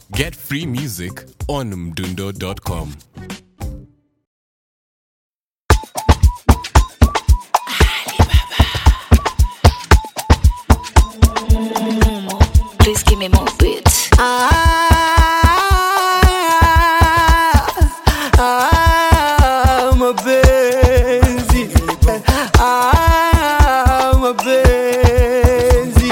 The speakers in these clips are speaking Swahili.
Get free music on mdundo.com. Please give me more beats. Ah, ah, mapenzi ah, mapenzi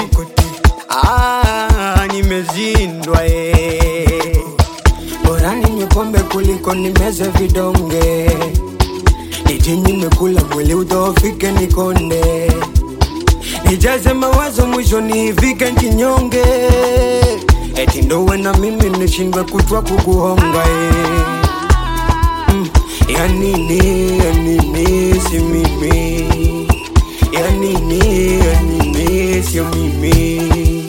ah, nimezindwa eh. bora ninywe pombe kuliko nimeze vidonge nije nimekula mwili udhoofike nikonde nijaze mawazo mwisho nifike njinyonge eti ndowe na mimi nishindwe kutwa kukuhonga eh. mm. ya nini ya nini si mimi ya nini ya nini sio mimi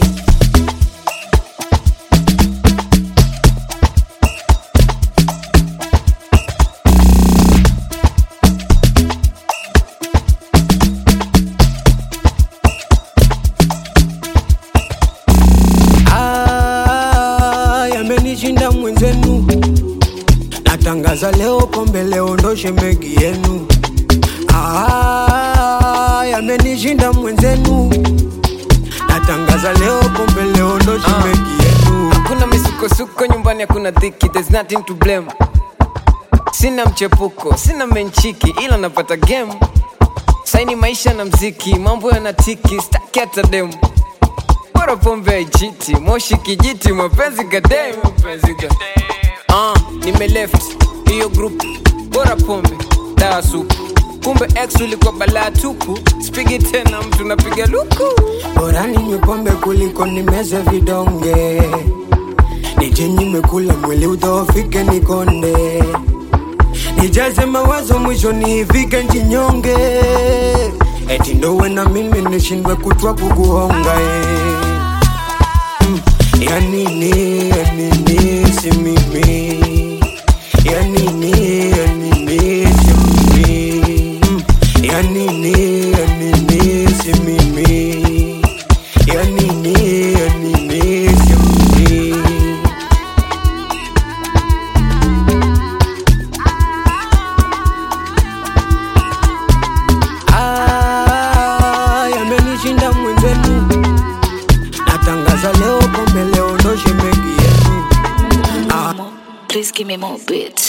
Ah, yamenishinda mwenzenu natangaza leo pombe leo ndo shemegi yenu Ah, yamenishinda mwenzenu natangaza leo pombe leo ndo shemegi yenu hakuna misukosuko nyumbani hakuna dhiki there's nothing to blame sina mchepuko sina menchiki ila napata game saini maisha na mziki mambo yanatiki staki hata demu bora pombe haijiti moshi kijiti mapenzi kadem uh, nime left hiyo group bora pombe dawa supu kumbe ex ulikuwa balaa tupu spigi tena mtu napiga luku bora ninywe pombe kuliko nimeze vidonge nije nimekula mwili udhoofike nikonde nijaze mawazo mwisho nifike njinyonge eti ndowe na mimi nishindwe kutwa kukuhonga eh. mm. ya nini ya nini si mimi ya nini ya nini si mimi mm. ya nini ya nini si mimi ya nini ya nini si mimi Ah, yamenishinda mwenzenu natangaza leo pombe leo ndo shemegi yenu Please give me more beats.